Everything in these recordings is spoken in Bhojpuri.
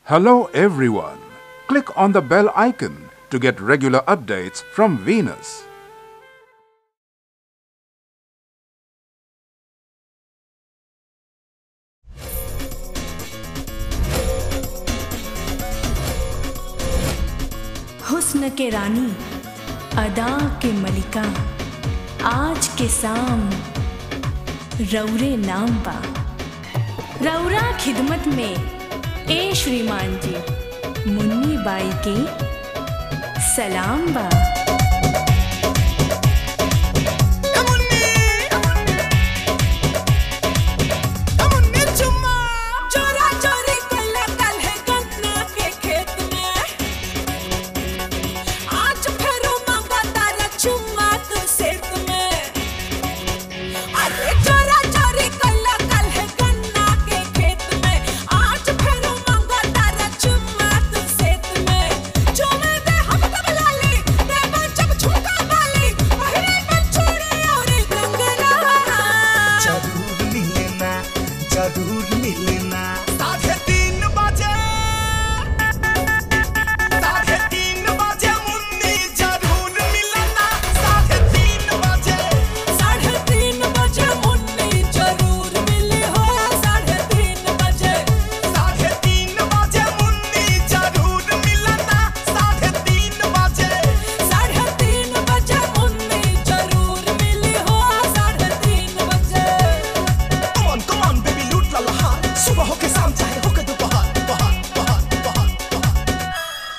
Hello, everyone. Click on the bell icon to get regular updates from Venus. हुस्न के रानी अदा के मलिका आज के शाम रौरे नाम बा रौरा खिदमत में ए श्रीमान जी मुन्नी बाई के सलाम बा चोरा चोरी कैला काल्हे गन्ना के खेत में आज फेरो मांगा तारा चुम्मा तू सेत में अरे चोरा चोरी कैला काल्हे गन्ना के खेत में आज फेरो मांगा तारा चुम्मा तू सेत में चुमे दे हम तब लाली देवा जब झुमका वाली पहिरे में चूड़ी और कंगना जरूर मिलना जरूर मिलना साढ़े तीन बजे साढ़े तीन बजे मुन्नी जरूर मिलना साढ़े तीन बजे साढ़े तीन बजे मुन्नी जरूर मिली हो साढ़े तीन बजे साढ़े तीन बजे मुन्नी जरूर मिलना साढ़े तीन बजे साढ़े तीन बजे मुन्नी जरूर मिली हो साढ़े तीन बजे Come on, come on, baby, लूट ला लहार सुबह हो के शाम चाहे हो के दोपहर बहार बहार बहार बहार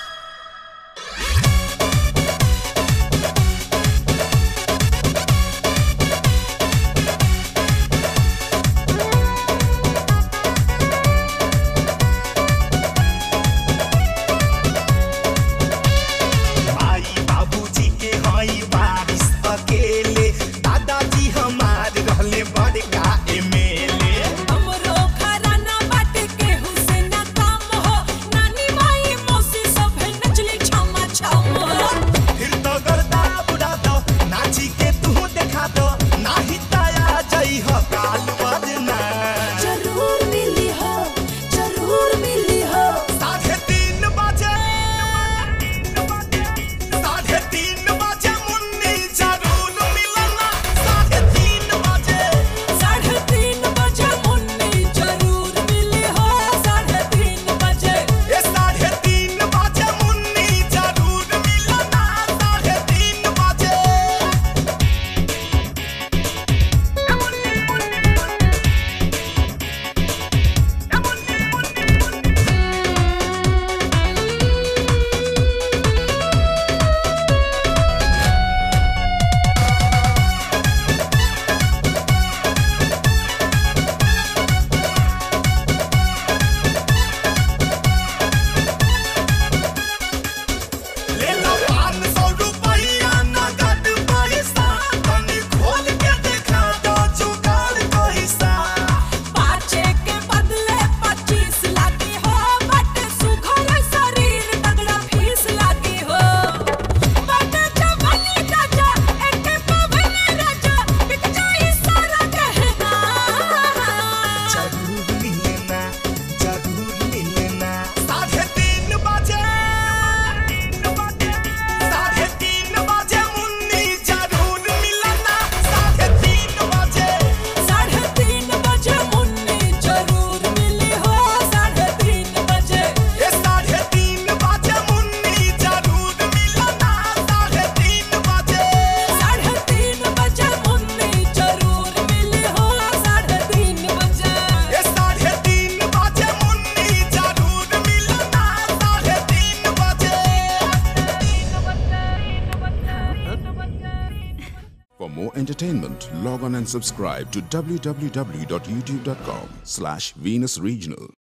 माई बाबूजी के हई बारिश अकेले दादाजी हमार रहले बड़का एमएलए हमरो घराना बाटे के हुसैन काम हो नानी माई मौसी सब नचली छमा छम हो फिर तो गर्दा बुढ़ा दो नाची के तू देखा दो नाही ताया जई हो काल बजना जरूर मिली हो जरूर मिली हो साढ़े तीन बजे साढ़े तीन बजे मुन्नी जरूर मिलना साढ़े तीन बजे साढ़े तीन बजे मुन्नी जरूर मिली हो साढ़े तीन बजे ये साढ़े तीन बजे मुन्नी जरूर मिलना साढ़े तीन बजे ले लो पाँच सौ रुपया नगद पैसा तनी खोल के देखा दो जुगाड़ कैसा पाँचे के बदले पच्चीस लागी हो बट सुघर शरीर तगड़ा फीस लागी हो बट जवानी राजा एक पवन राजा बिक जाई सारा गहना जरूर मिलना जरूर मिलना साढ़े तीन बजे साढ़े तीन बजे मुन्नी जरूर मिलना साढ़े तीन बजे साढ़े तीन बजे मुन्नी जरूर मिली हो साढ़े तीन बजे ये साढ़े तीन बजे मुन्नी जरूर मिलना साढ़े तीन बजे साढ़े तीन बजे मुन्नी जरूर मिली हो साढ़े तीन बजे ये साढ़े तीन बजे मुन्नी जरूर मिलना साढ़े तीन बजे For more entertainment, log on and subscribe to www.youtube.com slash Venus Regional.